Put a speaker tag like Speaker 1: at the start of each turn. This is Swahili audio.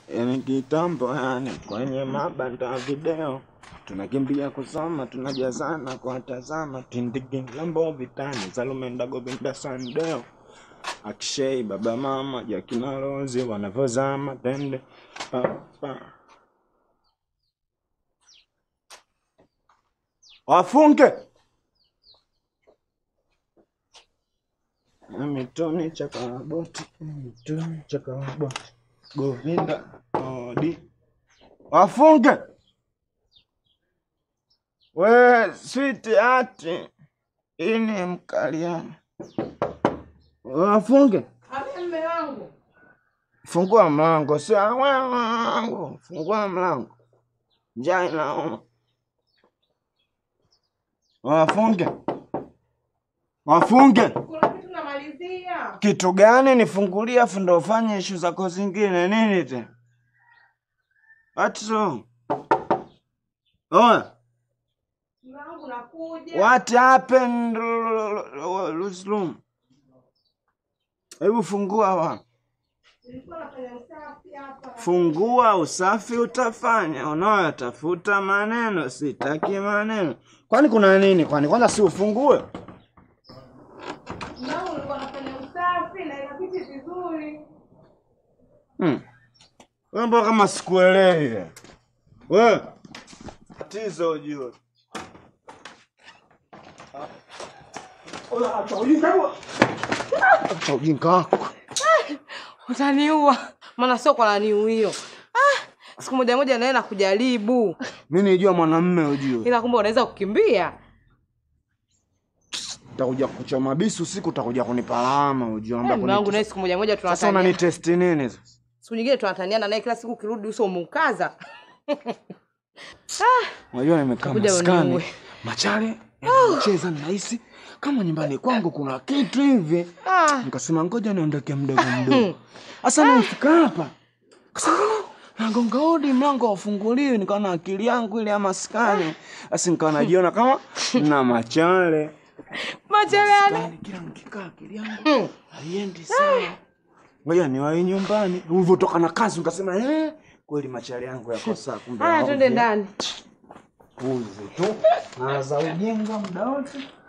Speaker 1: yani kitambo, yani kwenye mabanda ya video tunakimbia kusoma, tunajazana kuwatazama tindigi lambo vitani Salumenda Govinda Sandeo Akshei baba mama Jakina Rozi wanavyozama tende pa, pa. Wafunge mitoni chakaraboti mitoni chakaraboti Govinda odi wafunge we switi ati ini mkaliana wafunge
Speaker 2: Abe mme wangu.
Speaker 1: fungua mlango si wangu fungua mlango njaa inauma wafunge wafunge
Speaker 2: Kuna kitu namalizia.
Speaker 1: kitu gani nifungulie afu ndo ufanye ishu zako zingine nini tena what's wrong oya
Speaker 2: Mme wangu nakuja.
Speaker 1: What happened? Lose room. Hebu fungua wa.
Speaker 2: Nilikuwa nafanya usafi hapa.
Speaker 1: Fungua usafi utafanya. Unayotafuta maneno, sitaki maneno. Kwani kuna nini? Kwani kwanza si ufungue?
Speaker 2: Mme wangu nilikuwa nafanya usafi na inapiti vizuri.
Speaker 1: Hmm. Wewe mbona kama sikuelewi? Wewe tatizo ujue. Acha ujinga wako. Acha ujinga wako.
Speaker 2: Utaniua. Maana sio kwa nani hiyo. Ah, siku moja moja naye nakujaribu.
Speaker 1: Mimi nijua mwanamume ujue.
Speaker 2: Ila kumbe unaweza kukimbia.
Speaker 1: Utakuja kuchoma bisu usiku, utakuja kunipa lawama ujue.
Speaker 2: Eh,
Speaker 1: Ambia
Speaker 2: Mme wangu
Speaker 1: kuni-
Speaker 2: naye siku moja moja
Speaker 1: Sasa
Speaker 2: tunatania.
Speaker 1: unanitesti nini sasa?
Speaker 2: Siku nyingine tunataniana naye kila siku ukirudi uso umeukaza.
Speaker 1: Unajua nimekaa
Speaker 2: Utakuja
Speaker 1: maskani
Speaker 2: uniue.
Speaker 1: machale cheza nahisi kama nyumbani kwangu kuna kitu hivi,
Speaker 2: Ah.
Speaker 1: nikasema ngoja niondoke mdogo mdogo. Sasa nimefika hapa kasema nagonga hodi, mlango haufunguliwi, nikaona akili yangu ile ya maskani, basi nikawa najiona kama na machale
Speaker 2: Machele
Speaker 1: Yaani kila nikikaa akili yangu haiendi sawa. Ngoja niwahi nyumbani. Ulivyotoka na kazi nikasema eh, kweli machale yangu yako sawa. Kumbe
Speaker 2: Haya, twende
Speaker 1: ovyo.
Speaker 2: ndani.
Speaker 1: Puzi tu. Na za ujinga muda wote.